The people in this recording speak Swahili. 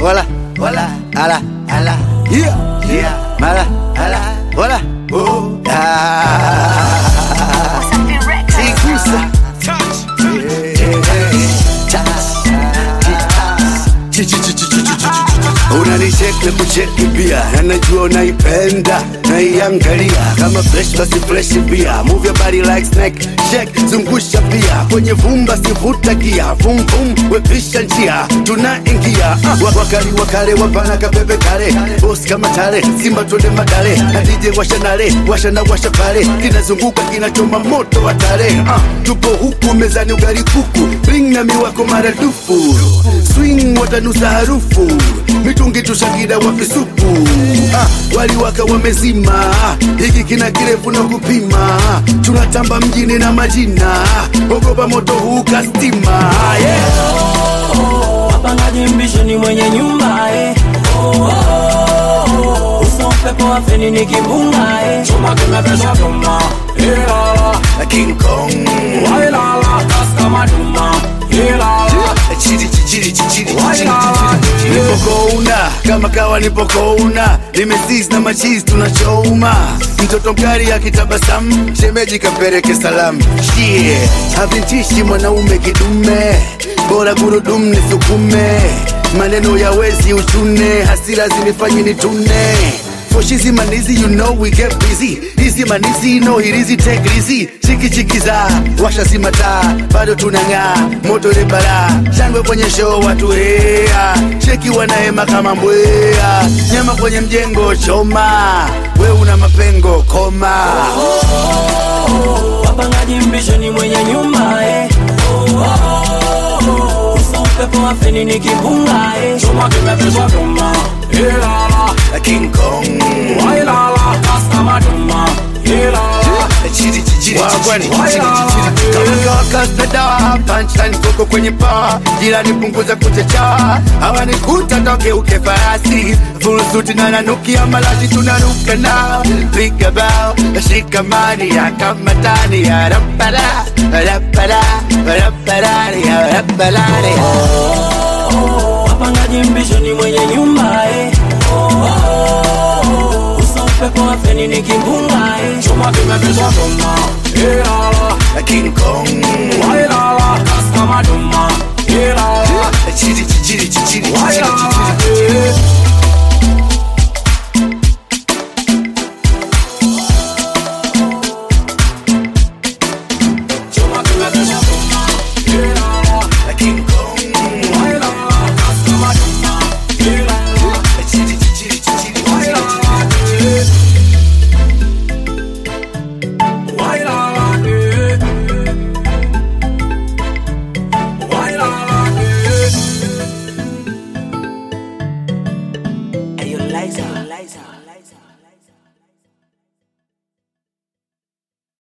hola, hola, ala, ala, yeah, yeah, mala, ala, hola, oh, ah. Sigusa. Unanicheki na kucheki pia, na najua unaipenda naiangalia kama fresh basi fresh pia. Move your body like snake, shake zungusha pia kwenye vumba, sivuta gia, vum vum, wepisha njia, tunaingia ah, wa- wakali wakale wapana kapepe kale, boss kama tale, simba twende madale, na DJ washa nale, washa na washa pale, kinazunguka kinachoma moto wa tare ah, tupo huku mezani ugali kuku, bring na miwako maradufu, swing watanusa harufu, mitungi tushakida wapi supu ah, waliwaka wamezima, hiki kina kirefu na kupima, tunatamba mjini na majina, ogopa moto huu kastima yeah. wapangaji mbishi ni mwenye nyumba eh. oh, oh, oh. uso upepo wa feni ni kimbunga eh. chuma kimepesha vyuma ilala King Kong wailala kas kama duma ilala Chiri, chiri, chiri, chiri, chiri, Wailala. chiri. nipokouna kama kawa nipokouna nimesis na machizi tunachoma mtoto mkari akitabasamu shemeji kapeleke salamu shie havintishi mwanaume kidume bora gurudumu nisukume maneno ya wezi uchune hasira zinifanyi nitune For shizi manizi, you know we get busy. Easy manizi, no it easy, take it easy. Chiki chiki za, washa si mataa, bado tunang'aa, moto ni bara. Shangwe kwenye show watu hea, cheki wanahema kama mbwea. Nyama kwenye mjengo choma, we una mapengo koma. wapangaji mbishi ni mwenye nyumba eh. oh, oh, oh. uso upepo wa feni ni kimbunga eh. chuma kimepesha vyuma ilala King Kong, wailala kas kama duma ilala chiri chiri wagwani kawakasnadawa punchline koko kwenye paa jirani punguza kuchecha hawanikuta toke uke farasi fulusuti na nanukia malashi tunaruka nao piga bao shikamani ya kamatani ya rapara rapara raparari ya raparari wapangaji mbishi ni mwenye nyumba eh. oh, oh, oh. uso upepo wa feni ni kimbunga eh. chuma kimepesha vyuma ilala King Kong wailala kas kama duma ilala chiri chiri chiri chiri wailala chiri eh. chuma kimepesha vyuma ilala King Kong wailala kas kama duma ilala chiri chiri chiri chiri wailala eh. wailala eh. wailala eh. Hey, yo, Liza, Liza.